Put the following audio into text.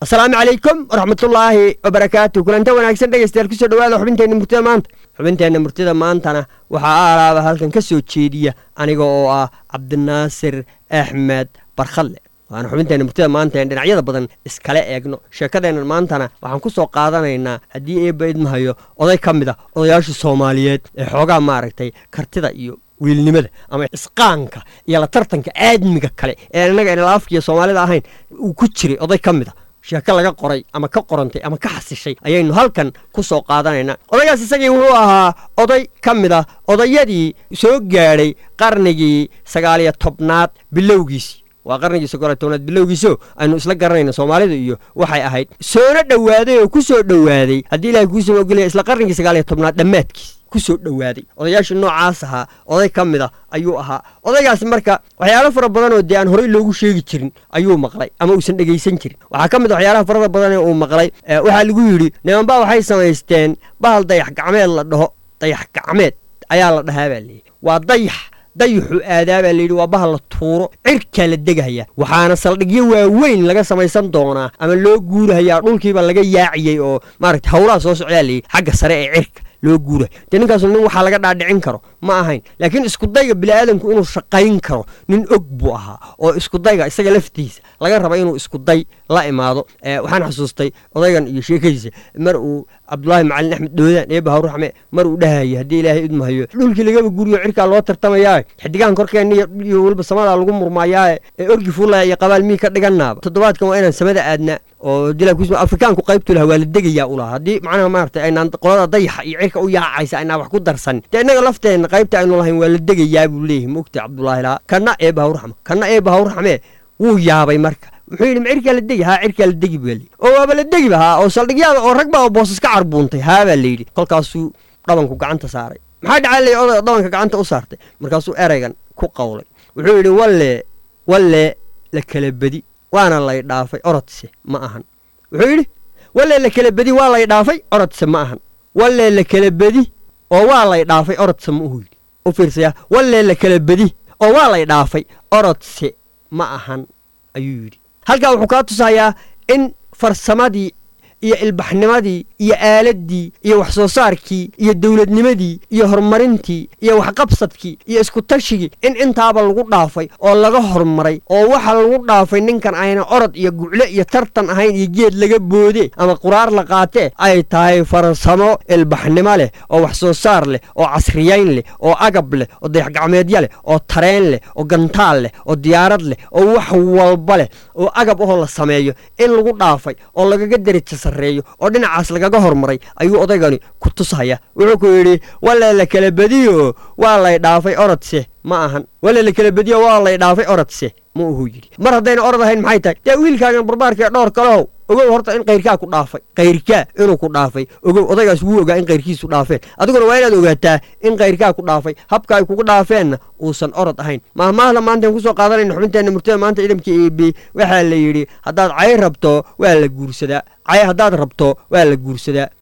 asalaamu calaykum waraxmatullaahi wabarakaatu kulanta wanaagsan dhegeystayaal kusoo dhawaada xubinteenna murtida maanta xubinteenna murtida maantana waxaa aalaaba halkan ka soo jeediya aniga oo ah cabdinaasir axmed barkhadle waana xubinteenna murtida maanta een dhinacyada badan iskala eegno sheekadeennan maantana waxaan ku soo qaadanaynaa haddii eebba idmahayo oday ka mid a odayaasha soomaaliyeed ee xoogaa maaragtay kartida iyo wiilnimada ama isqaanka iyo la tartanka aadmiga kale ee innaga inalaafkiiyo soomaalida ahayn uu ku jiray oday ka mid a sheeko laga qoray ama ka qorantay ama ka xasishay ayaynu halkan ku soo qaadanaynaa odaygaas isagii wuxuu ahaa oday ka mid ah odayadii soo gaadhay qarnigii sagaaliyo tobnaad bilowgiisii waa qarnigii sagaaliyo tobnaad bilowgiisio aynu isla garanayna soomaalida iyo waxay ahayd soona dhowaaday oo ku soo dhowaaday haddii ilahay kuusama ogolaya isla qarnigii sagaaliyo tobnaad dhammaadkiis kusoo dhowaaday odayaasha noocaas ahaa oday ka mid a ayuu ahaa odaygaas marka waxyaalo fara badan oo dee aan horey loogu sheegi jirin ayuu maqlay ama uusan dhegaysan jirin waxaa ka mid a waxyaalaha farada badan ee uu maqlay waxaa lagu yidhi nimanbaa waxay samaysteen bahal dayax gacmeed la dhaho dayax gacmeed ayaa la dhahaa baa layidhi waa dayax dayuxu aadaa baa layidhi waa bahal la tuuro cirkaa la degahaya waxaana saldhigyo waaweyn laga samaysan doonaa ama loo guurahayaa dhulkiiba laga yaaciyey oo maaragta howlaha soo socdaa layidhi xagga sare ee cirka loo guurayo dee ninkaasu nin waxaa laga dhaadhicin karo ma ahayn laakiin iskudayga bini'aadamku inuu shaqayn karo nin og buu ahaa oo iskudayga isaga laftiisa laga raba inuu iskuday la imaado waxaan xasuustay odaygan iyo sheekadiisa mar uu cabdulaahi macalin axmed dhoodaan eeba hawraxme mar uu dhahayay haddii ilaahay idmahayo dhulkii lagaba guriyo cirkaa loo tartamayaa xidigahan korkeenna iyo weliba samadaa lagu murmaayaa ee orgi fuulaya iyo qabaal mii ka dhiganaaba toddobaadkan waa inaan samada aadna oo dilaa afrikaanku qaybtu laha waa la degayaa u lahaa haddii macnaha maaragtay aynaan qolada dayaxa iyo cirka u yaacaysa aynaan wax ku darsanin dee innaga lafteenna qaybta aynu lahayn waa la degayaa buu leeyahay mogta cabdulaahi lahaa kana eeba hawraxme kana eeba hawraxme wuu yaabay marka wuxuu yidhi ma cirkaa la degi haa cirkaa la degi baa layidhi oo waaba la degi bahaa oo saldhigyaada oo rag baa oo boosas ka carbuuntay haa baa layidhi kolkaasuu dhabanku gacanta saaray maxaa dhacaa lay oday dhabanka gacanta u saartay markaasuu ereygan ku qowlay wuxuu yidhi walle walle la kala bedi waana lay dhaafay orodse ma ahan wuxuu yidhi walle la kala bedi waa lay dhaafay orodse ma ahan walle la kala bedi oo waa lay dhaafay orodse ma uhu yidhi u fiirsaya walle la kala bedi oo waa lay dhaafay orodse ma ahan ayuu yidhi halkaa wuxuu kaa tusayaa in farsamadii iyo ilbaxnimadii iyo aaladdii iyo wax soo saarkii iyo dowladnimadii iyo horumarintii iyo waxqabsadkii iyo iskutashigii in intaaba lagu dhaafay oo laga horumaray oo waxa lagu dhaafay ninkan ayna orod iyo gucle iyo tartan ahayn iyo geed laga boode ama quraar la qaatee ay tahay farsamo ilbaxnimo leh oo wax soo saar leh oo casriyayn leh oo agab leh oo dayaxgacmeedya leh oo tareen leh oo gantaal leh oo diyaarad leh oo wax walba leh oo agab ahoo la sameeyo in lagu dhaafay oo lagaga deraja sarreeyo oo dhinacaas lagaga hormaray ayuu odaygani ku tusaya wuxuu ku yidhi walle la kala bediyo waa lay dhaafay orodse ma ahan walle la kala bediyo waa lay dhaafay orodse ma uhuu yidhi mar haddayna orod ahayn maxay tahay dee wiilkaagan barbaarkaee dhowr kalehow ogow horta in kayrkaa ku dhaafay kayrkaa inuu ku dhaafay ogow odaygaas wuu ogaa in kayrkiisu dhaafeen adiguna waa inaad ogaataa in kayrkaa ku dhaafay habka ay kugu dhaafeenna uusan orod ahayn mahmaahda maantaan kusoo qaadanayna xubinteenna murtada maanta ciidamka eb waxaa la yidhi haddaad cay rabto waa la guursadaa cay haddaad rabto waa la guursadaa